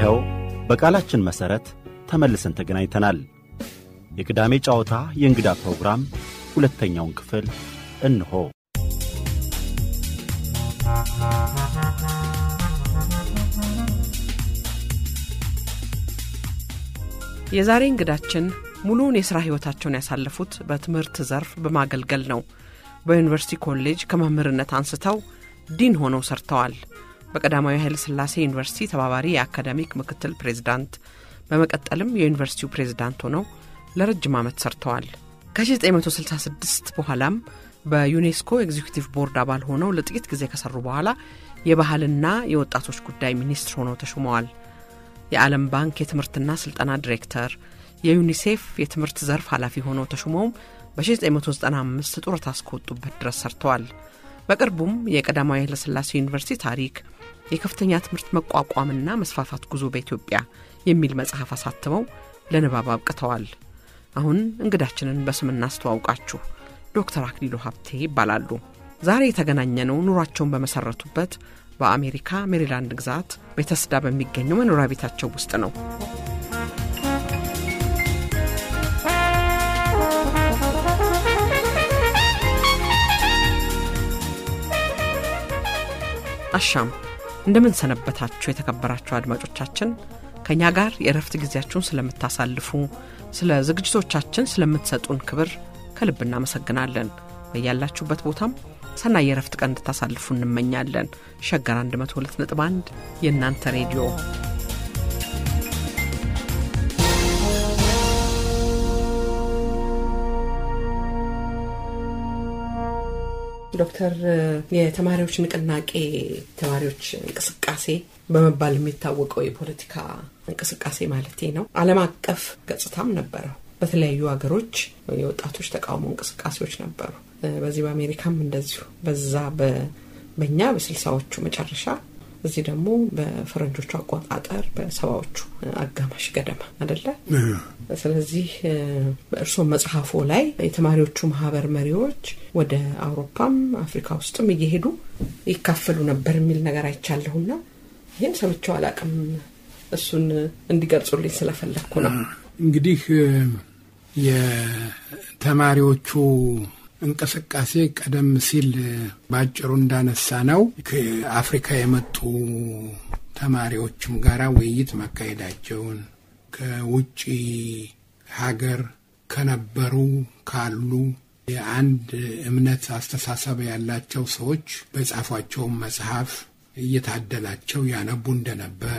ይኸው በቃላችን መሠረት ተመልሰን ተገናኝተናል። የቅዳሜ ጨዋታ የእንግዳ ፕሮግራም ሁለተኛውን ክፍል እንሆ። የዛሬ እንግዳችን ሙሉውን የሥራ ሕይወታቸውን ያሳለፉት በትምህርት ዘርፍ በማገልገል ነው። በዩኒቨርሲቲ ኮሌጅ ከመምህርነት አንስተው ዲን ሆነው ሰርተዋል። በቀዳማዊ ኃይለ ሥላሴ ዩኒቨርሲቲ ተባባሪ የአካዳሚክ ምክትል ፕሬዝዳንት፣ በመቀጠልም የዩኒቨርሲቲው ፕሬዝዳንት ሆነው ለረጅም ዓመት ሰርተዋል። ከ1966 በኋላም በዩኔስኮ ኤግዚኪቲቭ ቦርድ አባል ሆነው ለጥቂት ጊዜ ከሰሩ በኋላ የባህልና የወጣቶች ጉዳይ ሚኒስትር ሆነው ተሹመዋል። የዓለም ባንክ የትምህርትና ስልጠና ዲሬክተር፣ የዩኒሴፍ የትምህርት ዘርፍ ኃላፊ ሆነው ተሹመውም በ1995 ጡረታ እስከወጡበት ድረስ ሰርተዋል። በቅርቡም የቀዳማዊ ኃይለሥላሴ ዩኒቨርሲቲ ታሪክ የከፍተኛ ትምህርት መቋቋምና መስፋፋት ጉዞ በኢትዮጵያ የሚል መጽሐፍ አሳትመው ለንባብ አብቅተዋል። አሁን እንግዳችንን በስም እናስተዋውቃችሁ። ዶክተር አክሊሉ ሀብቴ ይባላሉ። ዛሬ የተገናኘነው ኑሯቸውን በመሰረቱበት በአሜሪካ ሜሪላንድ ግዛት ቤተስዳ በሚገኘው መኖሪያ ቤታቸው ውስጥ ነው። አሻም እንደምን ሰነበታችሁ የተከበራችሁ አድማጮቻችን። ከእኛ ጋር የእረፍት ጊዜያችሁን ስለምታሳልፉ፣ ስለ ዝግጅቶቻችን ስለምትሰጡን ክብር ከልብ እናመሰግናለን። በያላችሁበት ቦታም ሰናይ የእረፍት ቀን እንድታሳልፉ እንመኛለን። ሸገር 102.1 የእናንተ ሬዲዮ ዶክተር የተማሪዎች ንቅናቄ ተማሪዎች እንቅስቃሴ በመባል የሚታወቀው የፖለቲካ እንቅስቃሴ ማለቴ ነው። ዓለም አቀፍ ገጽታም ነበረው። በተለያዩ ሀገሮች የወጣቶች ተቃውሞ እንቅስቃሴዎች ነበሩ። በዚህ በአሜሪካም እንደዚሁ በዛ በእኛ በስልሳዎቹ መጨረሻ እዚህ ደግሞ በፈረንጆቹ አቆጣጠር በሰባዎቹ አጋማሽ ገደማ አደለ። ስለዚህ በእርስዎ መጽሐፎ ላይ የተማሪዎቹ ማህበር መሪዎች ወደ አውሮፓም አፍሪካ ውስጥም እየሄዱ ይካፈሉ ነበር የሚል ነገር አይቻለሁና ይህን ሰምቼው አላቅም። እሱን እንዲገልጹልኝ ስለፈለግኩ ነው። እንግዲህ የተማሪዎቹ እንቅስቃሴ ቀደም ሲል በአጭሩ እንዳነሳ ነው ከአፍሪካ የመጡ ተማሪዎችም ጋራ ውይይት ማካሄዳቸውን ከውጭ ሀገር ከነበሩ ካሉ የአንድ እምነት አስተሳሰብ ያላቸው ሰዎች በጻፏቸውን መጽሐፍ እየታደላቸው ያነቡ እንደነበር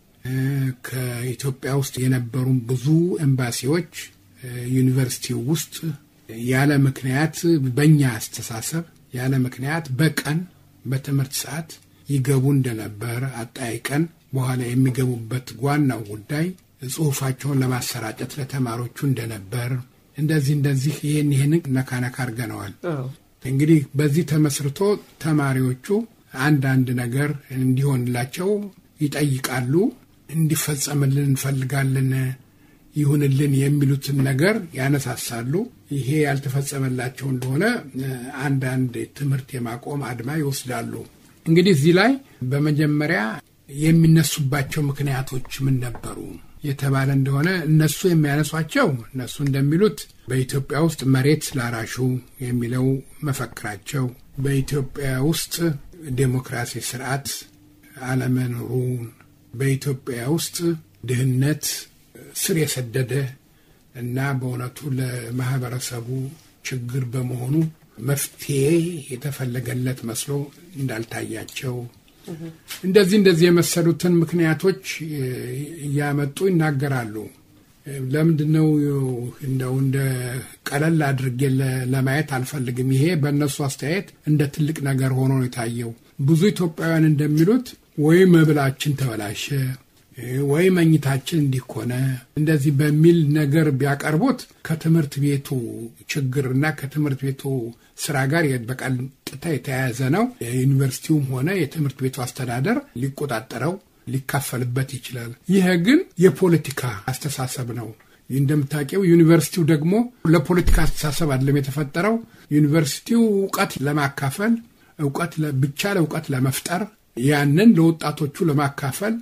ከኢትዮጵያ ውስጥ የነበሩ ብዙ ኤምባሲዎች ዩኒቨርሲቲው ውስጥ ያለ ምክንያት በእኛ አስተሳሰብ ያለ ምክንያት በቀን በትምህርት ሰዓት ይገቡ እንደነበር አጠያይቀን በኋላ የሚገቡበት ዋናው ጉዳይ ጽሁፋቸውን ለማሰራጨት ለተማሪዎቹ እንደነበር እንደዚህ እንደዚህ ይህን ይህን ነካነካ አድርገነዋል። እንግዲህ በዚህ ተመስርቶ ተማሪዎቹ አንዳንድ ነገር እንዲሆንላቸው ይጠይቃሉ። እንዲፈጸምልን እንፈልጋለን ይሁንልን የሚሉትን ነገር ያነሳሳሉ። ይሄ ያልተፈጸመላቸው እንደሆነ አንዳንድ ትምህርት የማቆም አድማ ይወስዳሉ። እንግዲህ እዚህ ላይ በመጀመሪያ የሚነሱባቸው ምክንያቶች ምን ነበሩ የተባለ እንደሆነ እነሱ የሚያነሷቸው እነሱ እንደሚሉት በኢትዮጵያ ውስጥ መሬት ላራሹ የሚለው መፈክራቸው፣ በኢትዮጵያ ውስጥ ዴሞክራሲ ስርዓት አለመኖሩን፣ በኢትዮጵያ ውስጥ ድህነት ስር የሰደደ እና በእውነቱ ለማህበረሰቡ ችግር በመሆኑ መፍትሄ የተፈለገለት መስሎ እንዳልታያቸው እንደዚህ እንደዚህ የመሰሉትን ምክንያቶች እያመጡ ይናገራሉ። ለምንድን ነው እንደው እንደ ቀለል አድርጌ ለማየት አልፈልግም። ይሄ በእነሱ አስተያየት እንደ ትልቅ ነገር ሆኖ ነው የታየው። ብዙ ኢትዮጵያውያን እንደሚሉት ወይ መብላችን ተበላሸ ወይ መኝታችን እንዲኮነ እንደዚህ በሚል ነገር ቢያቀርቡት ከትምህርት ቤቱ ችግርና ከትምህርት ቤቱ ስራ ጋር በቀጥታ የተያያዘ ነው። የዩኒቨርሲቲውም ሆነ የትምህርት ቤቱ አስተዳደር ሊቆጣጠረው ሊካፈልበት ይችላል። ይህ ግን የፖለቲካ አስተሳሰብ ነው። እንደምታውቂው ዩኒቨርሲቲው ደግሞ ለፖለቲካ አስተሳሰብ አይደለም የተፈጠረው። ዩኒቨርሲቲው እውቀት ለማካፈል እውቀት ብቻ ለእውቀት ለመፍጠር ያንን ለወጣቶቹ ለማካፈል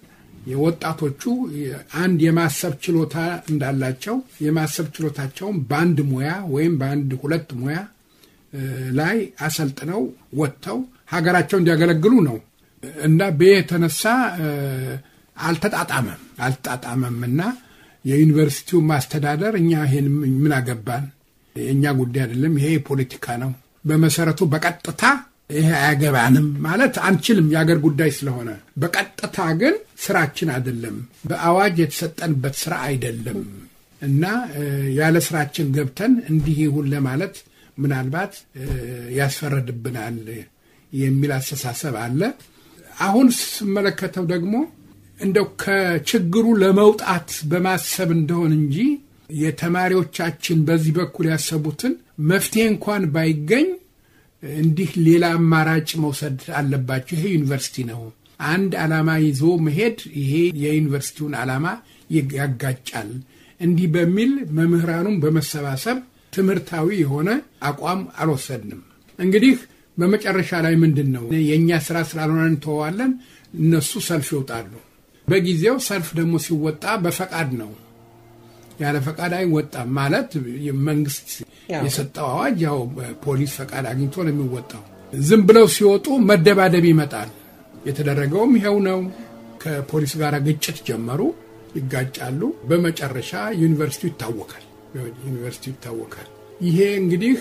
የወጣቶቹ አንድ የማሰብ ችሎታ እንዳላቸው የማሰብ ችሎታቸውን በአንድ ሙያ ወይም በአንድ ሁለት ሙያ ላይ አሰልጥነው ወጥተው ሀገራቸው እንዲያገለግሉ ነው እና በ የተነሳ አልተጣጣመም አልተጣጣመም እና የዩኒቨርሲቲው ማስተዳደር እኛ ይሄን ምን አገባን የእኛ ጉዳይ አይደለም ይሄ የፖለቲካ ነው በመሰረቱ በቀጥታ ይሄ አያገባንም ማለት አንችልም የአገር ጉዳይ ስለሆነ በቀጥታ ግን ስራችን አይደለም በአዋጅ የተሰጠንበት ስራ አይደለም እና ያለ ስራችን ገብተን እንዲህ ይሁን ለማለት ምናልባት ያስፈረድብናል የሚል አስተሳሰብ አለ አሁን ስመለከተው ደግሞ እንደው ከችግሩ ለመውጣት በማሰብ እንደሆን እንጂ የተማሪዎቻችን በዚህ በኩል ያሰቡትን መፍትሄ እንኳን ባይገኝ እንዲህ ሌላ አማራጭ መውሰድ አለባቸው ይሄ ዩኒቨርሲቲ ነው አንድ ዓላማ ይዞ መሄድ ይሄ የዩኒቨርሲቲውን ዓላማ ያጋጫል እንዲህ በሚል መምህራኑም በመሰባሰብ ትምህርታዊ የሆነ አቋም አልወሰድንም እንግዲህ በመጨረሻ ላይ ምንድን ነው የእኛ ስራ ስላልሆነ እንተዋለን እነሱ ሰልፍ ይወጣሉ በጊዜው ሰልፍ ደግሞ ሲወጣ በፈቃድ ነው ያለ ፈቃድ አይወጣም ማለት መንግስት የሰጠው አዋጅ ያው ፖሊስ ፈቃድ አግኝቶ ነው የሚወጣው ዝም ብለው ሲወጡ መደባደብ ይመጣል የተደረገውም ይኸው ነው ከፖሊስ ጋር ግጭት ጀመሩ ይጋጫሉ በመጨረሻ ዩኒቨርሲቲው ይታወቃል ዩኒቨርሲቲው ይታወቃል ይሄ እንግዲህ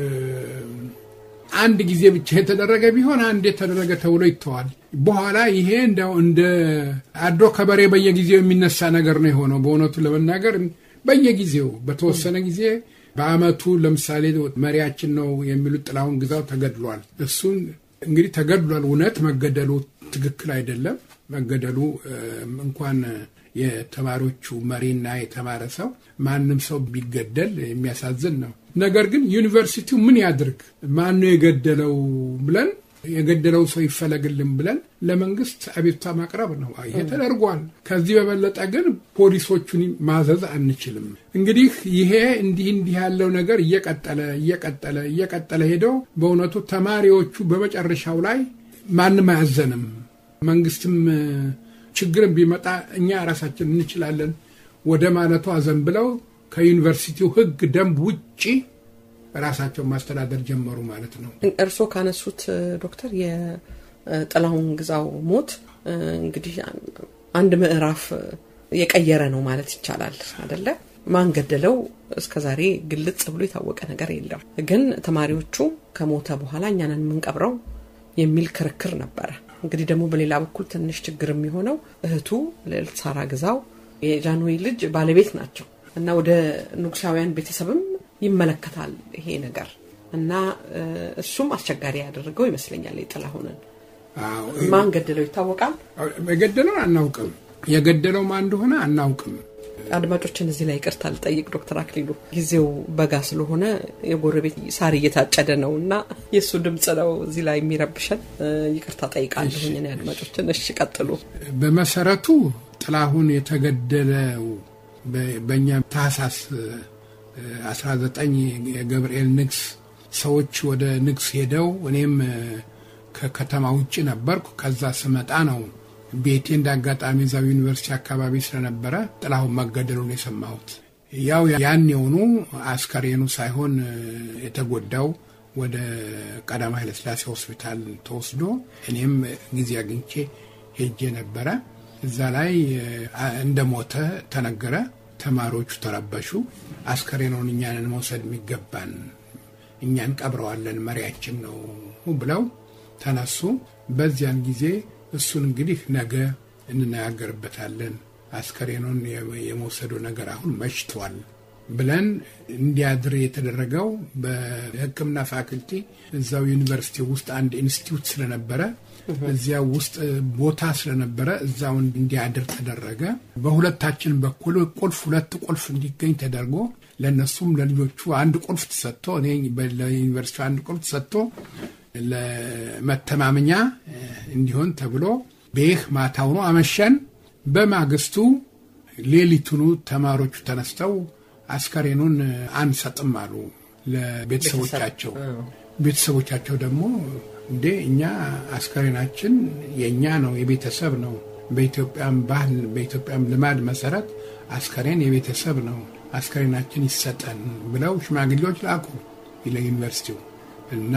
አንድ ጊዜ ብቻ የተደረገ ቢሆን አንድ የተደረገ ተብሎ ይተዋል በኋላ ይሄ እንደው እንደ አዶ ከበሬ በየጊዜው የሚነሳ ነገር ነው የሆነው በእውነቱ ለመናገር በየጊዜው በተወሰነ ጊዜ በአመቱ ለምሳሌ መሪያችን ነው የሚሉት ጥላሁን ግዛው ተገድሏል እሱን እንግዲህ ተገድሏል እውነት መገደሉ ትክክል አይደለም መገደሉ እንኳን የተማሪዎቹ መሪና የተማረ ሰው ማንም ሰው ቢገደል የሚያሳዝን ነው ነገር ግን ዩኒቨርሲቲው ምን ያድርግ ማነው የገደለው ብለን የገደለው ሰው ይፈለግልን ብለን ለመንግስት አቤቱታ ማቅረብ ነው ይሄ ተደርጓል ከዚህ በበለጠ ግን ፖሊሶቹን ማዘዝ አንችልም እንግዲህ ይሄ እንዲህ እንዲህ ያለው ነገር እየቀጠለ እየቀጠለ እየቀጠለ ሄደው በእውነቱ ተማሪዎቹ በመጨረሻው ላይ ማንም አያዘንም መንግስትም ችግርን ቢመጣ እኛ ራሳችን እንችላለን ወደ ማለቱ አዘንብለው ከዩኒቨርሲቲው ህግ ደንብ ውጪ ራሳቸውን ማስተዳደር ጀመሩ ማለት ነው እርስዎ ካነሱት ዶክተር የጥላሁን ግዛው ሞት እንግዲህ አንድ ምዕራፍ የቀየረ ነው ማለት ይቻላል አደለ ማን ገደለው እስከ ዛሬ ግልጽ ብሎ የታወቀ ነገር የለም ግን ተማሪዎቹ ከሞተ በኋላ እኛንን የምንቀብረው የሚል ክርክር ነበረ እንግዲህ ደግሞ በሌላ በኩል ትንሽ ችግር የሚሆነው እህቱ ልዕልት ሳራ ግዛው የጃንዌይ ልጅ ባለቤት ናቸው እና ወደ ንጉሳውያን ቤተሰብም ይመለከታል ይሄ ነገር እና እሱም አስቸጋሪ ያደረገው ይመስለኛል የጥላሁንን ማን ገደለው ይታወቃል የገደለውን አናውቅም የገደለው ማን እንደሆነ አናውቅም አድማጮችን እዚህ ላይ ይቅርታ ልጠይቅ ዶክተር አክሊሉ ጊዜው በጋ ስለሆነ የጎረቤት ሳር እየታጨደ ነው እና የእሱ ድምፅ ነው እዚህ ላይ የሚረብሸን ይቅርታ ጠይቃለሁኝ እኔ አድማጮችን እሺ ቀጥሉ በመሰረቱ ጥላሁን የተገደለው በእኛ ታህሳስ 19 የገብርኤል ንግስ ሰዎች ወደ ንግስ ሄደው እኔም ከከተማ ውጭ ነበርኩ ከዛ ስመጣ ነው ቤቴ እንደ አጋጣሚ እዛው ዩኒቨርሲቲ አካባቢ ስለነበረ ጥላሁን መገደሉን የሰማሁት ያው ያን የሆኑ አስከሬኑ ሳይሆን የተጎዳው ወደ ቀዳማዊ ኃይለሥላሴ ሆስፒታል ተወስዶ እኔም ጊዜ አግኝቼ ሄጄ ነበረ እዛ ላይ እንደሞተ ተነገረ ተማሪዎቹ ተረበሹ አስከሬኑን እኛንን መውሰድ የሚገባን እኛን ቀብረዋለን መሪያችን ነው ብለው ተነሱ በዚያን ጊዜ እሱን እንግዲህ ነገ እንነጋገርበታለን አስከሬኑን የመውሰዱ ነገር አሁን መሽቷል ብለን እንዲያድር የተደረገው በህክምና ፋክልቲ እዛው ዩኒቨርሲቲ ውስጥ አንድ ኢንስቲትዩት ስለነበረ እዚያ ውስጥ ቦታ ስለነበረ እዛው እንዲያድር ተደረገ በሁለታችን በኩል ቁልፍ ሁለት ቁልፍ እንዲገኝ ተደርጎ ለእነሱም ለልጆቹ አንድ ቁልፍ ተሰጥቶ እኔ ለዩኒቨርሲቲ አንድ ቁልፍ ተሰጥቶ ለመተማመኛ እንዲሆን ተብሎ ቤህ ማታውኑ አመሸን በማግስቱ ሌሊቱኑ ተማሪዎቹ ተነስተው አስከሬኑን አንሰጥም አሉ ለቤተሰቦቻቸው ቤተሰቦቻቸው ደግሞ እንዴ እኛ አስከሬናችን የእኛ ነው የቤተሰብ ነው በኢትዮጵያም ባህል በኢትዮጵያም ልማድ መሰረት አስከሬን የቤተሰብ ነው፣ አስከሬናችን ይሰጠን ብለው ሽማግሌዎች ላኩ ለዩኒቨርሲቲው እና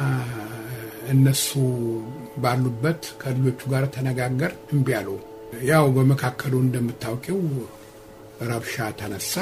እነሱ ባሉበት ከልጆቹ ጋር ተነጋገር፣ እምቢ አሉ። ያው በመካከሉ እንደምታውቂው ረብሻ ተነሳ።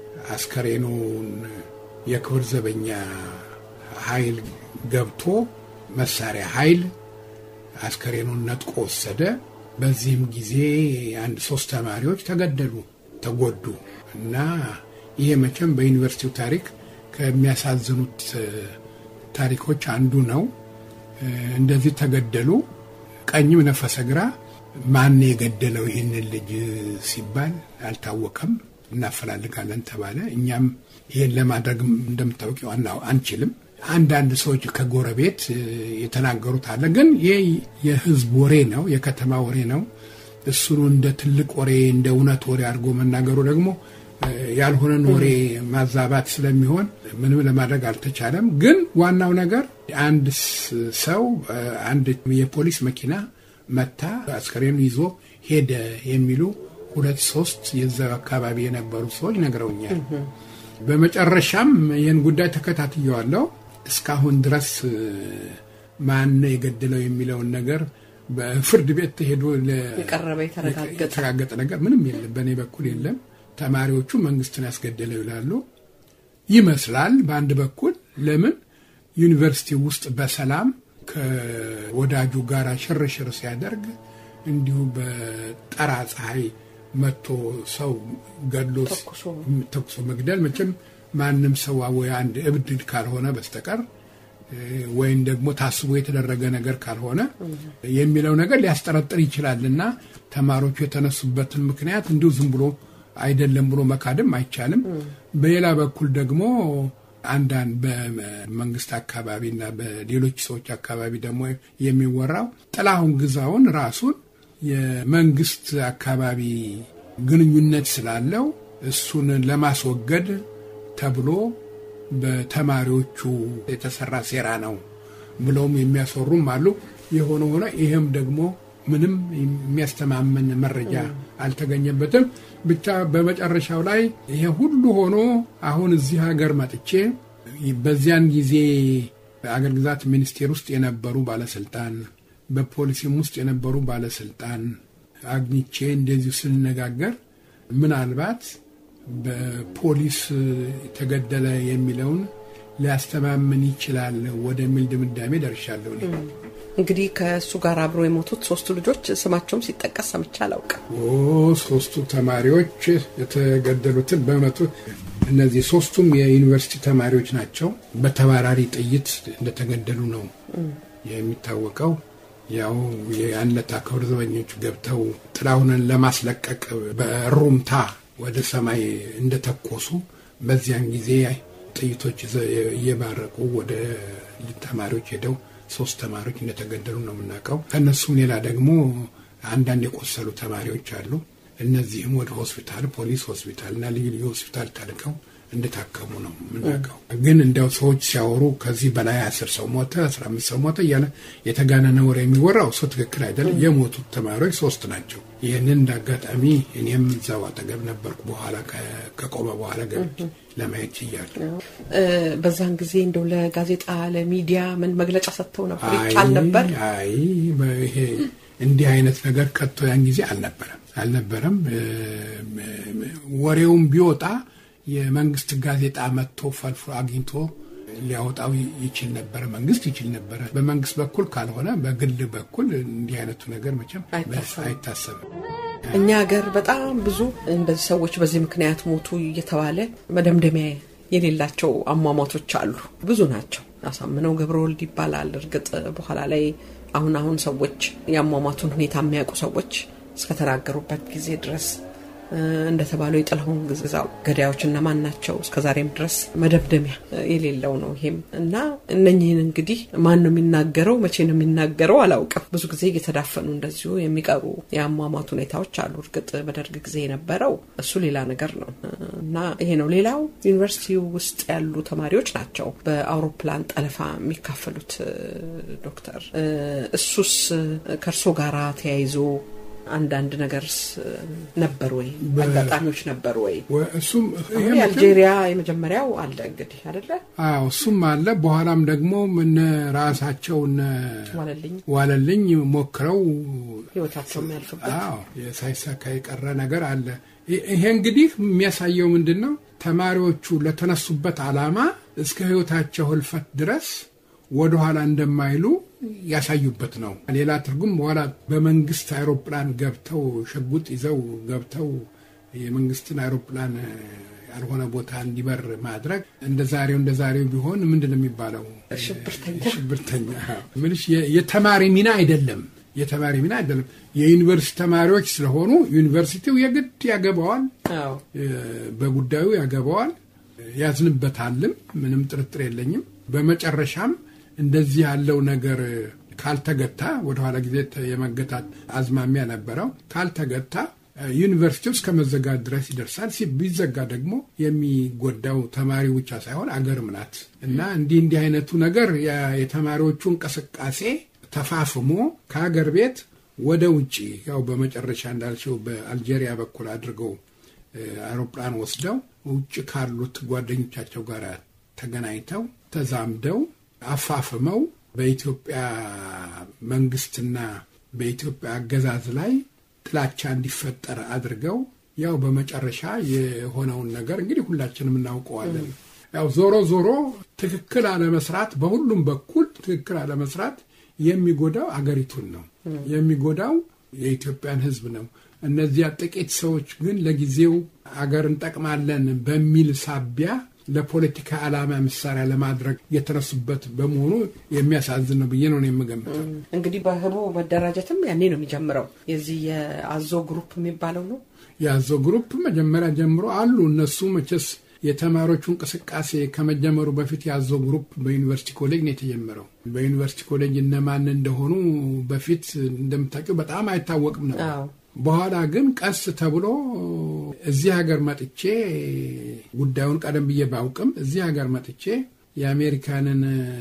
አስከሬኑን የክብር ዘበኛ ኃይል ገብቶ መሳሪያ ኃይል አስከሬኑን ነጥቆ ወሰደ። በዚህም ጊዜ አንድ ሶስት ተማሪዎች ተገደሉ፣ ተጎዱ እና ይሄ መቼም በዩኒቨርሲቲው ታሪክ ከሚያሳዝኑት ታሪኮች አንዱ ነው። እንደዚህ ተገደሉ። ቀኝም ነፈሰ ግራ። ማን የገደለው ይህንን ልጅ ሲባል አልታወቀም። እናፈላልጋለን ተባለ። እኛም ይህን ለማድረግ እንደምታውቂው አንችልም። አንዳንድ ሰዎች ከጎረቤት የተናገሩት አለ። ግን ይህ የህዝብ ወሬ ነው፣ የከተማ ወሬ ነው። እሱኑ እንደ ትልቅ ወሬ እንደ እውነት ወሬ አድርጎ መናገሩ ደግሞ ያልሆነን ወሬ ማዛባት ስለሚሆን ምንም ለማድረግ አልተቻለም። ግን ዋናው ነገር አንድ ሰው አንድ የፖሊስ መኪና መታ አስከሬኑ ይዞ ሄደ የሚሉ ሁለት ሶስት የዛው አካባቢ የነበሩ ሰዎች ነግረውኛል። በመጨረሻም ይህን ጉዳይ ተከታትየዋለሁ። እስካሁን ድረስ ማን የገደለው የሚለውን ነገር በፍርድ ቤት ተሄዶ የቀረበ የተረጋገጠ ነገር ምንም የለም፣ በእኔ በኩል የለም። ተማሪዎቹ መንግስትን ያስገደለው ይላሉ ይመስላል። በአንድ በኩል ለምን ዩኒቨርሲቲ ውስጥ በሰላም ከወዳጁ ጋር ሽርሽር ሲያደርግ እንዲሁ በጠራ ፀሐይ መጥቶ ሰው ገድሎ ተኩሶ መግደል መቼም ማንም ሰው ወይ አንድ እብድ ካልሆነ በስተቀር ወይም ደግሞ ታስቦ የተደረገ ነገር ካልሆነ የሚለው ነገር ሊያስጠረጥር ይችላል እና ተማሪዎቹ የተነሱበትን ምክንያት እንዲሁ ዝም ብሎ አይደለም ብሎ መካድም አይቻልም። በሌላ በኩል ደግሞ አንዳንድ በመንግስት አካባቢና በሌሎች ሰዎች አካባቢ ደግሞ የሚወራው ጥላሁን ግዛውን ራሱን የመንግስት አካባቢ ግንኙነት ስላለው እሱን ለማስወገድ ተብሎ በተማሪዎቹ የተሰራ ሴራ ነው ብለውም የሚያስወሩም አሉ። የሆነ ሆነ ይህም ደግሞ ምንም የሚያስተማምን መረጃ አልተገኘበትም። ብቻ በመጨረሻው ላይ ይሄ ሁሉ ሆኖ አሁን እዚህ ሀገር መጥቼ በዚያን ጊዜ በአገር ግዛት ሚኒስቴር ውስጥ የነበሩ ባለስልጣን፣ በፖሊሲም ውስጥ የነበሩ ባለስልጣን አግኝቼ እንደዚሁ ስንነጋገር ምናልባት በፖሊስ ተገደለ የሚለውን ሊያስተማምን ይችላል ወደሚል ድምዳሜ ደርሻለሁ። እንግዲህ ከእሱ ጋር አብሮ የሞቱት ሶስቱ ልጆች ስማቸውም ሲጠቀስ ሰምቼ አላውቅም። ሶስቱ ተማሪዎች የተገደሉትን በእውነቱ እነዚህ ሶስቱም የዩኒቨርሲቲ ተማሪዎች ናቸው። በተባራሪ ጥይት እንደተገደሉ ነው የሚታወቀው። ያው የአንለታ ክብር ዘበኞች ገብተው ጥላሁንን ለማስለቀቅ በሩምታ ወደ ሰማይ እንደተኮሱ በዚያን ጊዜ ጥይቶች እየባረቁ ወደ ተማሪዎች ሄደው ሶስት ተማሪዎች እንደተገደሉ ነው የምናውቀው። ከእነሱም ሌላ ደግሞ አንዳንድ የቆሰሉ ተማሪዎች አሉ። እነዚህም ወደ ሆስፒታል፣ ፖሊስ ሆስፒታል እና ልዩ ልዩ ሆስፒታል ተልከው እንደታከሙ ነው የምናውቀው። ግን እንዲያው ሰዎች ሲያወሩ ከዚህ በላይ አስር ሰው ሞተ፣ አስራ አምስት ሰው ሞተ እያለ የተጋነነ ወሬ የሚወራው እሱ ትክክል አይደለም። የሞቱት ተማሪዎች ሶስት ናቸው። ይህንን እንደ አጋጣሚ እኔም እዛው አጠገብ ነበርኩ። በኋላ ከቆመ በኋላ ገብቼ ለማየት ችያለሁ። በዛን ጊዜ እንደው ለጋዜጣ ለሚዲያ ምን መግለጫ ሰጥተው ነበር? ይቻል ነበር? አይ ይሄ እንዲህ አይነት ነገር ከቶ ያን ጊዜ አልነበረም አልነበረም። ወሬውም ቢወጣ የመንግስት ጋዜጣ መጥቶ ፈልፎ አግኝቶ ሊያወጣው ይችል ነበረ። መንግስት ይችል ነበረ። በመንግስት በኩል ካልሆነ በግል በኩል እንዲህ አይነቱ ነገር መቼም አይታሰብም። እኛ ሀገር በጣም ብዙ እንደዚህ ሰዎች በዚህ ምክንያት ሞቱ እየተባለ መደምደሚያ የሌላቸው አሟሟቶች አሉ። ብዙ ናቸው። አሳምነው ገብረ ወልድ ይባላል። እርግጥ በኋላ ላይ አሁን አሁን ሰዎች የአሟሟቱን ሁኔታ የሚያውቁ ሰዎች እስከተናገሩበት ጊዜ ድረስ እንደተባለው የጥላሁን ግዛው ገዳዮች እነማን ናቸው እስከ ዛሬም ድረስ መደምደሚያ የሌለው ነው። ይሄም እና እነኝህን እንግዲህ ማን ነው የሚናገረው፣ መቼ ነው የሚናገረው አላውቅም። ብዙ ጊዜ እየተዳፈኑ እንደዚሁ የሚቀሩ የአሟሟት ሁኔታዎች አሉ። እርግጥ በደርግ ጊዜ የነበረው እሱ ሌላ ነገር ነው እና ይሄ ነው። ሌላው ዩኒቨርሲቲ ውስጥ ያሉ ተማሪዎች ናቸው በአውሮፕላን ጠለፋ የሚካፈሉት። ዶክተር እሱስ ከእርሶ ጋራ ተያይዞ አንዳንድ ነገርስ ነበሩ ወይ? አጋጣሚዎች ነበሩ ወይ? እሱም አሁን የአልጄሪያ የመጀመሪያው አለ እንግዲህ አደለ? አዎ እሱም አለ። በኋላም ደግሞ እነ ራሳቸው እነ ዋለልኝ ዋለልኝ ሞክረው ህይወታቸው የሚያልፍበት አዎ ሳይሳካ የቀረ ነገር አለ። ይሄ እንግዲህ የሚያሳየው ምንድን ነው? ተማሪዎቹ ለተነሱበት ዓላማ እስከ ህይወታቸው ህልፈት ድረስ ወደኋላ እንደማይሉ ያሳዩበት ነው። ሌላ ትርጉም በኋላ በመንግስት አይሮፕላን ገብተው ሽጉጥ ይዘው ገብተው የመንግስትን አይሮፕላን ያልሆነ ቦታ እንዲበር ማድረግ እንደ ዛሬው እንደ ዛሬው ቢሆን ምንድን ነው የሚባለው? ሽብርተኛ ሽብርተኛ ምንሽ የተማሪ ሚና አይደለም የተማሪ ሚና አይደለም። የዩኒቨርሲቲ ተማሪዎች ስለሆኑ ዩኒቨርሲቲው የግድ ያገባዋል፣ አዎ በጉዳዩ ያገባዋል፣ ያዝንበታልም። ምንም ጥርጥር የለኝም። በመጨረሻም እንደዚህ ያለው ነገር ካልተገታ ወደኋላ ጊዜ የመገታት አዝማሚያ ነበረው። ካልተገታ ዩኒቨርሲቲው እስከ መዘጋት ድረስ ይደርሳል። ቢዘጋ ደግሞ የሚጎዳው ተማሪው ብቻ ሳይሆን አገርም ናት እና እንዲህ እንዲህ አይነቱ ነገር የተማሪዎቹ እንቅስቃሴ ተፋፍሞ ከሀገር ቤት ወደ ውጭ ያው በመጨረሻ እንዳልሽው በአልጄሪያ በኩል አድርገው አውሮፕላን ወስደው ውጭ ካሉት ጓደኞቻቸው ጋር ተገናኝተው ተዛምደው አፋፍመው በኢትዮጵያ መንግስትና በኢትዮጵያ አገዛዝ ላይ ጥላቻ እንዲፈጠር አድርገው ያው በመጨረሻ የሆነውን ነገር እንግዲህ ሁላችንም እናውቀዋለን። ያው ዞሮ ዞሮ ትክክል አለመስራት፣ በሁሉም በኩል ትክክል አለመስራት የሚጎዳው አገሪቱን ነው፣ የሚጎዳው የኢትዮጵያን ሕዝብ ነው። እነዚያ ጥቂት ሰዎች ግን ለጊዜው አገር እንጠቅማለን በሚል ሳቢያ ለፖለቲካ ዓላማ መሳሪያ ለማድረግ የተነሱበት በመሆኑ የሚያሳዝን ነው ብዬ ነው የምገምተው። እንግዲህ በህቡ መደራጀትም ያኔ ነው የሚጀምረው። የዚህ የአዞ ግሩፕ የሚባለው ነው። የአዞ ግሩፕ መጀመሪያ ጀምሮ አሉ። እነሱ መቼስ የተማሪዎቹ እንቅስቃሴ ከመጀመሩ በፊት የአዞ ግሩፕ በዩኒቨርሲቲ ኮሌጅ ነው የተጀመረው። በዩኒቨርሲቲ ኮሌጅ እነማን እንደሆኑ በፊት እንደምታውቂው በጣም አይታወቅም ነበር። አዎ በኋላ ግን ቀስ ተብሎ እዚህ ሀገር መጥቼ ጉዳዩን ቀደም ብዬ ባውቅም እዚህ ሀገር መጥቼ የአሜሪካንን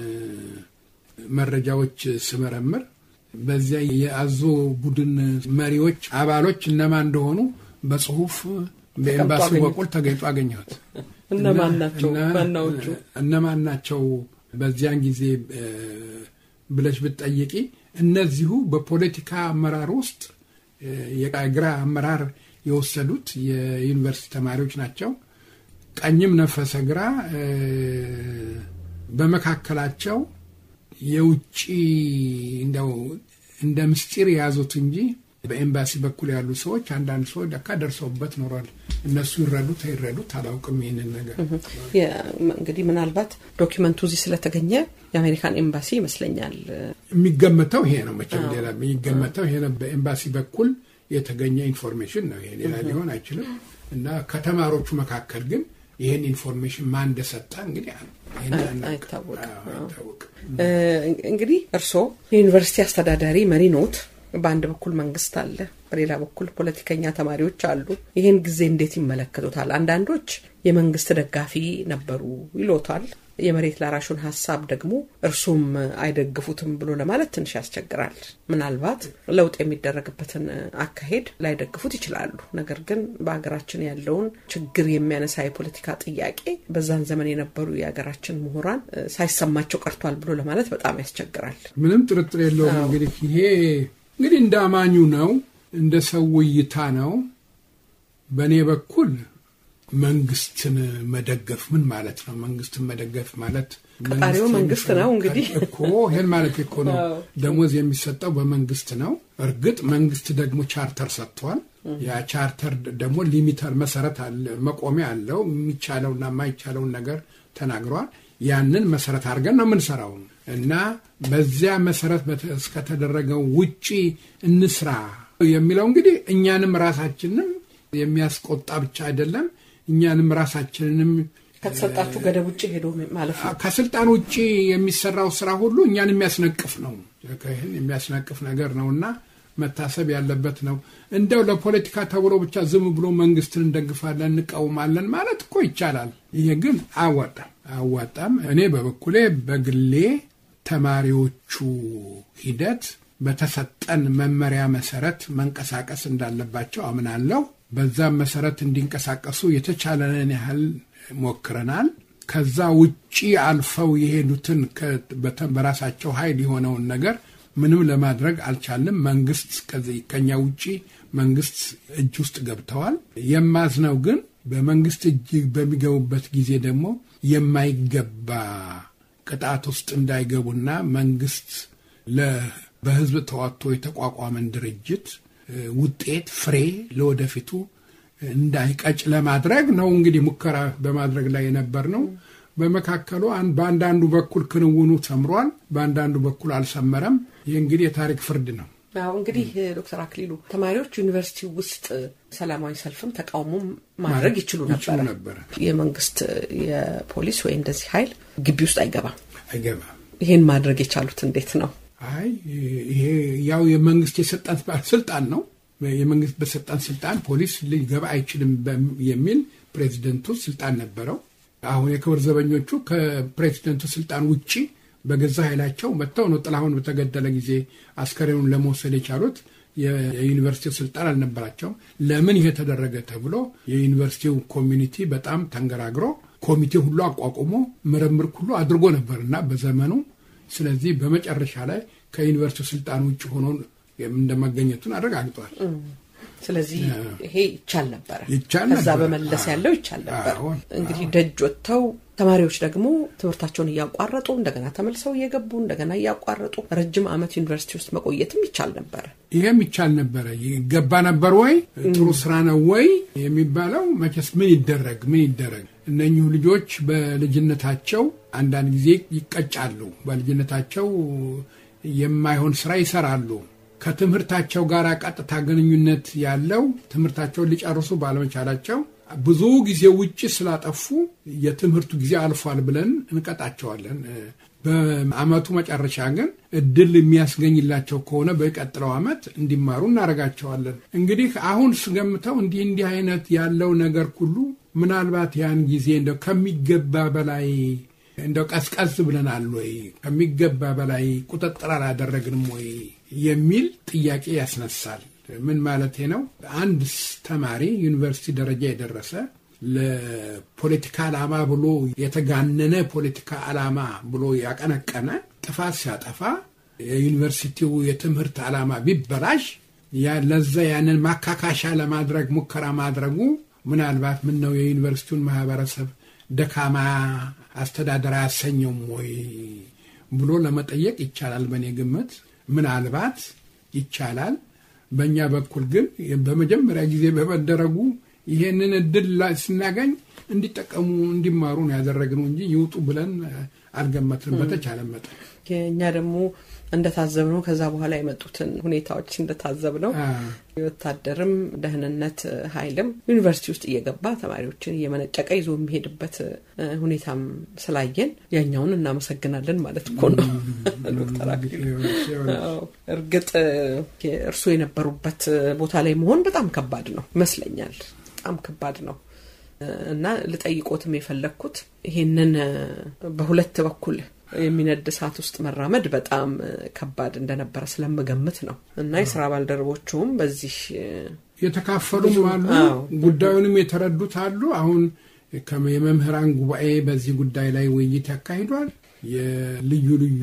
መረጃዎች ስመረምር በዚያ የአዞ ቡድን መሪዎች አባሎች እነማን እንደሆኑ በጽሁፍ በኤምባሲው አገኘሁት። በኩል ተገኝቶ አገኘሁት። እነማን ናቸው እና- ዋናዎቹ? እነማን ናቸው በዚያን ጊዜ እ፣ ብለሽ ብትጠይቂ እነዚሁ በፖለቲካ አመራር ውስጥ እ፣ የግራ አመራር የወሰዱት የዩኒቨርሲቲ ተማሪዎች ናቸው። ቀኝም ነፈሰ ግራ እ፣ በመካከላቸው የውጭ እንደው እንደ ምስጢር የያዙት እንጂ በኤምባሲ በኩል ያሉ ሰዎች አንዳንድ ሰዎች ለካ ደርሰውበት ኖሯል። እነሱ ይረዱት አይረዱት አላውቅም ይህንን ነገር የ- እንግዲህ ምናልባት ዶኪመንቱ እዚህ ስለተገኘ የአሜሪካን ኤምባሲ ይመስለኛል የሚገመተው ይሄ ነው። መቼም ሌላ የሚገመተው ይሄ ነው። በኤምባሲ በኩል የተገኘ ኢንፎርሜሽን ነው። ይሄ ሌላ ሊሆን አይችልም። እና ከተማሪዎቹ መካከል ግን ይህን ኢንፎርሜሽን ማን እንደሰጠ እንግዲህ ይህን አይ- አናውቅም። አይታወቅም። አዎ፣ አይታወቅም። እ፣ እንግዲህ እርስዎ የዩኒቨርሲቲ አስተዳዳሪ መሪ ኖት። በአንድ በኩል መንግስት አለ፣ በሌላ በኩል ፖለቲከኛ ተማሪዎች አሉ። ይህን ጊዜ እንዴት ይመለከቱታል? አንዳንዶች የመንግስት ደጋፊ ነበሩ ይሎታል። የመሬት ላራሹን ሀሳብ ደግሞ እርሱም አይደግፉትም ብሎ ለማለት ትንሽ ያስቸግራል። ምናልባት ለውጥ የሚደረግበትን አካሄድ ላይደግፉት ይችላሉ። ነገር ግን በሀገራችን ያለውን ችግር የሚያነሳ የፖለቲካ ጥያቄ በዛን ዘመን የነበሩ የሀገራችን ምሁራን እ፣ ሳይሰማቸው ቀርቷል ብሎ ለማለት በጣም ያስቸግራል። ምንም ጥርጥር የለውም። አዎ። እንግዲህ ይሄ እንግዲህ እንደ አማኙ ነው፣ እንደ ሰው እይታ ነው። በእኔ በኩል መንግስትን መደገፍ ምን ማለት ነው? መንግስትን መደገፍ ማለት ቀጣሪው መንግስት ነው እንግዲህ። እኮ ይሄን ማለት እኮ ነው። አዎ። ደሞዝ የሚሰጠው በመንግስት ነው። እርግጥ መንግስት ደግሞ ቻርተር ሰጥቷል። ያ ቻርተር ደግሞ ሊሚተር መሰረት አለ፣ መቆሚያ አለው። የሚቻለውና የማይቻለውን ነገር ተናግሯል። ያንን መሰረት አድርገን ነው የምንሰራው እና በዚያ መሰረት በተ- እስከተደረገው ውጪ እንስራ የሚለው እንግዲህ እኛንም ራሳችንም የሚያስቆጣ ብቻ አይደለም፣ እኛንም ራሳችንንም ከተሰጣችሁ ገደብ ውጭ ሄዶ ማለፍ ነው። ከስልጣን ውጭ የሚሰራው ስራ ሁሉ እኛን የሚያስነቅፍ ነው። ይህን የሚያስነቅፍ ነገር ነው እና መታሰብ ያለበት ነው። እንደው ለፖለቲካ ተብሎ ብቻ ዝም ብሎ መንግስትን እንደግፋለን እንቃውማለን ማለት እኮ ይቻላል። ይሄ ግን አያዋጣም፣ አያዋጣም። እኔ በበኩሌ በግሌ ተማሪዎቹ ሂደት በተሰጠን መመሪያ መሰረት መንቀሳቀስ እንዳለባቸው አምናለሁ። በዛም መሰረት እንዲንቀሳቀሱ የተቻለንን ያህል ሞክረናል። ከዛ ውጪ አልፈው የሄዱትን በራሳቸው ኃይል የሆነውን ነገር ምንም ለማድረግ አልቻልንም። መንግስት ከኛ ውጪ መንግስት እጅ ውስጥ ገብተዋል። የማዝነው ግን በመንግስት እጅ በሚገቡበት ጊዜ ደግሞ የማይገባ ቅጣት ውስጥ እንዳይገቡና መንግስት በህዝብ ተዋጥቶ የተቋቋመን ድርጅት ውጤት ፍሬ ለወደፊቱ እንዳይቀጭ ለማድረግ ነው እንግዲህ ሙከራ በማድረግ ላይ የነበር ነው። በመካከሉ በአንዳንዱ በኩል ክንውኑ ሰምሯል፣ በአንዳንዱ በኩል አልሰመረም። ይህ እንግዲህ የታሪክ ፍርድ ነው። አዎ እንግዲህ ዶክተር አክሊሉ ተማሪዎች ዩኒቨርሲቲ ውስጥ ሰላማዊ ሰልፍም ተቃውሞም ማድረግ ይችሉ ነበረ። የመንግስት የፖሊስ ወይ እንደዚህ ኃይል ግቢ ውስጥ አይገባም አይገባም። ይሄን ማድረግ የቻሉት እንዴት ነው? አይ ይሄ ያው የመንግስት የሰጠን ስልጣን ነው። የመንግስት በሰጠን ስልጣን ፖሊስ ሊገባ አይችልም የሚል ፕሬዚደንቱ ስልጣን ነበረው። አሁን የክብር ዘበኞቹ ከፕሬዚደንቱ ስልጣን ውጪ በገዛ ኃይላቸው መጥተው ነው ጥላሁን በተገደለ ጊዜ አስከሬኑን ለመውሰድ የቻሉት። የዩኒቨርሲቲው ስልጣን አልነበራቸውም። ለምን ይሄ ተደረገ ተብሎ የዩኒቨርሲቲው ኮሚኒቲ በጣም ተንገራግሮ ኮሚቴ ሁሉ አቋቁሞ ምርምር ሁሉ አድርጎ ነበር እና በዘመኑ ስለዚህ በመጨረሻ ላይ ከዩኒቨርሲቲው ስልጣን ውጭ ሆኖ እንደመገኘቱን አረጋግጧል። ስለዚህ ይሄ ይቻል ነበረ። ይቻል ከዛ ነበረ። በመለስ ያለው ይቻል ነበር። አዎን፣ እንግዲህ ደጅ ወጥተው ተማሪዎች ደግሞ ትምህርታቸውን እያቋረጡ እንደገና ተመልሰው እየገቡ እንደገና እያቋረጡ ረጅም ዓመት ዩኒቨርሲቲ ውስጥ መቆየትም ይቻል ነበረ። ይሄም ይቻል ነበረ። ይገባ ነበር ወይ ጥሩ ስራ ነው ወይ የሚባለው መቼስ ምን ይደረግ ምን ይደረግ። እነኚሁ ልጆች በልጅነታቸው አንዳንድ ጊዜ ይቀጫሉ። በልጅነታቸው የማይሆን ስራ ይሰራሉ። ከትምህርታቸው ጋር ቀጥታ ግንኙነት ያለው ትምህርታቸውን ሊጨርሱ ባለመቻላቸው ብዙ ጊዜ ውጭ ስላጠፉ የትምህርቱ ጊዜ አልፏል ብለን እንቀጣቸዋለን። በአመቱ መጨረሻ ግን እድል የሚያስገኝላቸው ከሆነ በቀጥለው አመት እንዲማሩ እናደርጋቸዋለን። እንግዲህ አሁን ስገምተው እንዲህ እንዲህ አይነት ያለው ነገር ሁሉ ምናልባት ያን ጊዜ እንደው ከሚገባ በላይ እንደው ቀዝቀዝ ብለናል ወይ ከሚገባ በላይ ቁጥጥር አላደረግንም ወይ የሚል ጥያቄ ያስነሳል። ምን ማለቴ ነው? አንድ ተማሪ ዩኒቨርሲቲ ደረጃ የደረሰ ለፖለቲካ ዓላማ ብሎ የተጋነነ ፖለቲካ ዓላማ ብሎ ያቀነቀነ ጥፋት ሲያጠፋ የዩኒቨርሲቲው የትምህርት ዓላማ ቢበላሽ ለዛ ያንን ማካካሻ ለማድረግ ሙከራ ማድረጉ ምናልባት ምን ነው የዩኒቨርሲቲውን ማህበረሰብ ደካማ አስተዳደር አያሰኘውም ወይ ብሎ ለመጠየቅ ይቻላል። በእኔ ግምት ምናልባት ይቻላል። በእኛ በኩል ግን በመጀመሪያ ጊዜ በመደረጉ ይሄንን እድል ስናገኝ እንዲጠቀሙ እንዲማሩ ነው ያደረግነው እንጂ ይውጡ ብለን አልገመትንም። በተቻለ መጠን እኛ ደግሞ እንደታዘብነው ከዛ በኋላ የመጡትን ሁኔታዎች እንደታዘብነው የወታደርም ደህንነት ኃይልም ዩኒቨርሲቲ ውስጥ እየገባ ተማሪዎችን እየመነጨቀ ይዞ የሚሄድበት ሁኔታም ስላየን ያኛውን እናመሰግናለን ማለት እኮ ነው። ዶክተር አክሊሉ እርግጥ እርስዎ የነበሩበት ቦታ ላይ መሆን በጣም ከባድ ነው ይመስለኛል። በጣም ከባድ ነው እና ልጠይቆትም የፈለግኩት ይሄንን በሁለት በኩል የሚነድ እሳት ውስጥ መራመድ በጣም ከባድ እንደነበረ ስለምገምት ነው እና የስራ ባልደረቦቹም በዚህ የተካፈሉም አሉ፣ ጉዳዩንም የተረዱት አሉ። አሁን የመምህራን ጉባኤ በዚህ ጉዳይ ላይ ውይይት ያካሂዷል። የልዩ ልዩ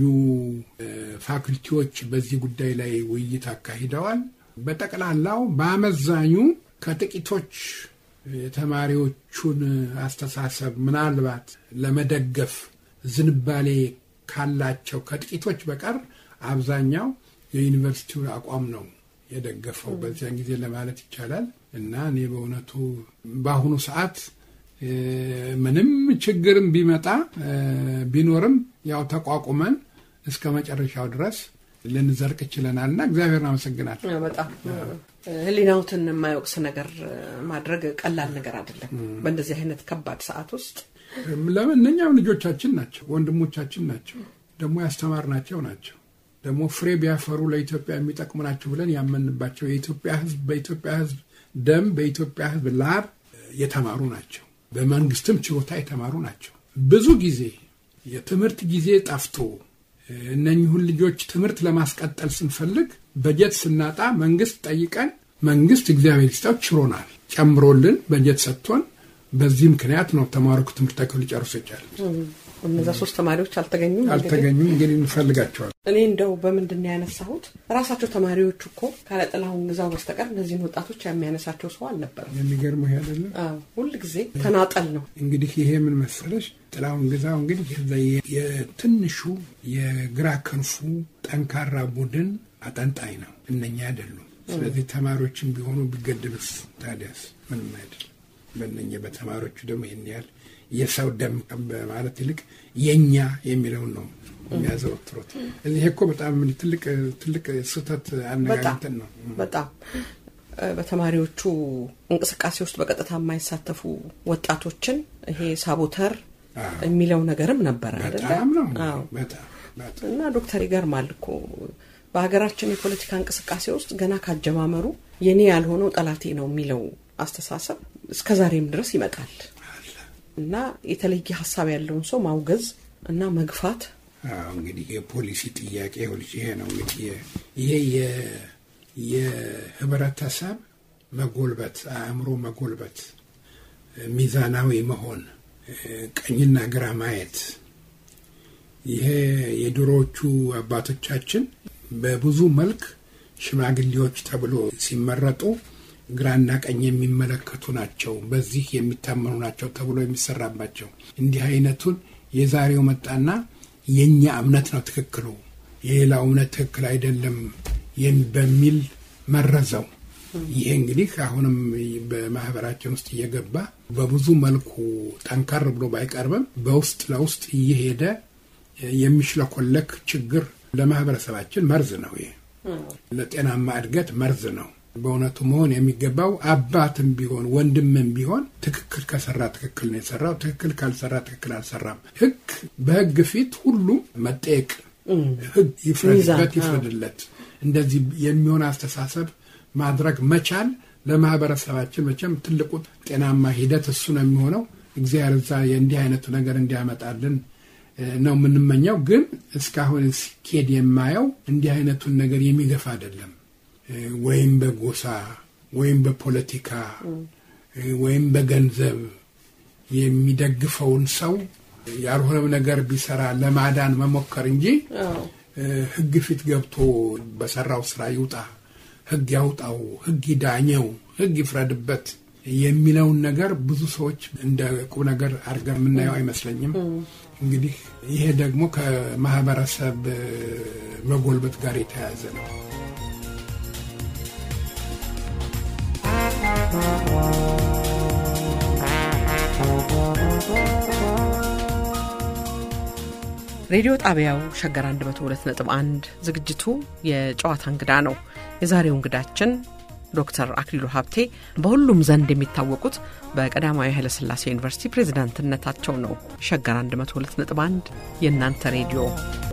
ፋክልቲዎች በዚህ ጉዳይ ላይ ውይይት አካሂደዋል። በጠቅላላው በአመዛኙ ከጥቂቶች የተማሪዎቹን አስተሳሰብ ምናልባት ለመደገፍ ዝንባሌ ካላቸው ከጥቂቶች በቀር አብዛኛው የዩኒቨርሲቲውን አቋም ነው የደገፈው በዚያን ጊዜ ለማለት ይቻላል። እና እኔ በእውነቱ በአሁኑ ሰዓት ምንም ችግርም ቢመጣ ቢኖርም ያው ተቋቁመን እስከ መጨረሻው ድረስ ልንዘርቅ ችለናል እና እግዚአብሔርን አመሰግናል። በጣም ሕሊናውትን የማይወቅስ ነገር ማድረግ ቀላል ነገር አይደለም። በእንደዚህ አይነት ከባድ ሰዓት ውስጥ ለምን እነኛም ልጆቻችን ናቸው፣ ወንድሞቻችን ናቸው፣ ደግሞ ያስተማርናቸው ናቸው። ደግሞ ፍሬ ቢያፈሩ ለኢትዮጵያ የሚጠቅሙ ናቸው ብለን ያመንባቸው የኢትዮጵያ ሕዝብ በኢትዮጵያ ሕዝብ ደም በኢትዮጵያ ሕዝብ ላብ የተማሩ ናቸው። በመንግስትም ችሎታ የተማሩ ናቸው። ብዙ ጊዜ የትምህርት ጊዜ ጠፍቶ እነኚሁን ልጆች ትምህርት ለማስቀጠል ስንፈልግ በጀት ስናጣ መንግስት ጠይቀን መንግስት እግዚአብሔር ይስጠው ችሮናል፣ ጨምሮልን በጀት ሰጥቶን በዚህ ምክንያት ነው ተማሪዎቹ ትምህርት ክፍል ሊጨርሱ የቻሉት። እነዛ ሶስት ተማሪዎች አልተገኙም። አልተገኙም። እንግዲህ እንፈልጋቸዋል። እኔ እንደው በምንድን ነው ያነሳሁት? ራሳቸው ተማሪዎቹ እኮ ካለ ጥላሁን ግዛው በስተቀር እነዚህን ወጣቶች የሚያነሳቸው ሰው አልነበረም። የሚገርመው ይሄ አይደለም። ሁል ጊዜ ተናጠል ነው። እንግዲህ ይሄ ምን መሰለሽ፣ ጥላሁን ግዛው እንግዲህ የዛ የትንሹ የግራ ክንፉ ጠንካራ ቡድን አጠንጣኝ ነው፣ እነኛ አይደሉም። ስለዚህ ተማሪዎችን ቢሆኑ ቢገድሉስ ታዲያስ ምንም አይደለም። በእነኛ በተማሪዎቹ ደግሞ ይህን ያህል የሰው ደም በማለት ይልቅ የኛ የሚለውን ነው የሚያዘወትሩት። እዚህ እኮ በጣም ትልቅ ትልቅ ስህተት አነጋገር ነው። በጣም በተማሪዎቹ እንቅስቃሴ ውስጥ በቀጥታ የማይሳተፉ ወጣቶችን ይሄ ሳቦተር የሚለው ነገርም ነበረ በጣም ነው በጣም እና ዶክተር ይገርማል እኮ በሀገራችን የፖለቲካ እንቅስቃሴ ውስጥ ገና ካጀማመሩ የኔ ያልሆነው ጠላቴ ነው የሚለው አስተሳሰብ እስከ ዛሬም ድረስ ይመጣል እና የተለየ ሀሳብ ያለውን ሰው ማውገዝ እና መግፋት እንግዲህ የፖሊሲ ጥያቄ ይኸውልሽ ይሄ ነው እንግዲህ ይሄ የህብረተሰብ መጎልበት አእምሮ መጎልበት ሚዛናዊ መሆን ቀኝና ግራ ማየት ይሄ የድሮዎቹ አባቶቻችን በብዙ መልክ ሽማግሌዎች ተብሎ ሲመረጡ ግራና ቀኝ የሚመለከቱ ናቸው፣ በዚህ የሚታመኑ ናቸው ተብሎ የሚሰራባቸው እንዲህ አይነቱን የዛሬው መጣና የእኛ እምነት ነው ትክክሉ፣ የሌላው እምነት ትክክል አይደለም በሚል መረዘው። ይሄ እንግዲህ አሁንም በማህበራችን ውስጥ እየገባ በብዙ መልኩ ጠንከር ብሎ ባይቀርብም በውስጥ ለውስጥ እየሄደ የሚሽለኮለክ ችግር ለማህበረሰባችን መርዝ ነው። ይሄ ለጤናማ እድገት መርዝ ነው። በእውነቱ መሆን የሚገባው አባትም ቢሆን ወንድምም ቢሆን ትክክል ከሰራ ትክክል ነው የሰራው፣ ትክክል ካልሰራ ትክክል አልሰራም። ህግ በህግ ፊት ሁሉም መጠየቅ፣ ህግ ይፍረድበት፣ ይፍረድለት። እንደዚህ የሚሆን አስተሳሰብ ማድረግ መቻል ለማህበረሰባችን መቼም ትልቁ ጤናማ ሂደት እሱ ነው የሚሆነው። እግዚአብሔር እዛ የእንዲህ አይነቱ ነገር እንዲያመጣልን ነው የምንመኘው። ግን እስካሁን ሲኬድ የማየው እንዲህ አይነቱን ነገር የሚገፋ አይደለም። ወይም በጎሳ ወይም በፖለቲካ ወይም በገንዘብ የሚደግፈውን ሰው ያልሆነም ነገር ቢሰራ ለማዳን መሞከር እንጂ ህግ ፊት ገብቶ በሰራው ስራ ይውጣ፣ ህግ ያውጣው፣ ህግ ይዳኘው፣ ህግ ይፍረድበት የሚለውን ነገር ብዙ ሰዎች እንደ ቁም ነገር አድርገን የምናየው አይመስለኝም። እንግዲህ ይሄ ደግሞ ከማህበረሰብ መጎልበት ጋር የተያያዘ ነው። ሬዲዮ ጣቢያው ሸገር 102.1 ዝግጅቱ የጨዋታ እንግዳ ነው። የዛሬው እንግዳችን ዶክተር አክሊሉ ሀብቴ በሁሉም ዘንድ የሚታወቁት በቀዳማዊ ኃይለሥላሴ ዩኒቨርሲቲ ፕሬዝዳንትነታቸው ነው። ሸገር 102.1 የእናንተ ሬዲዮ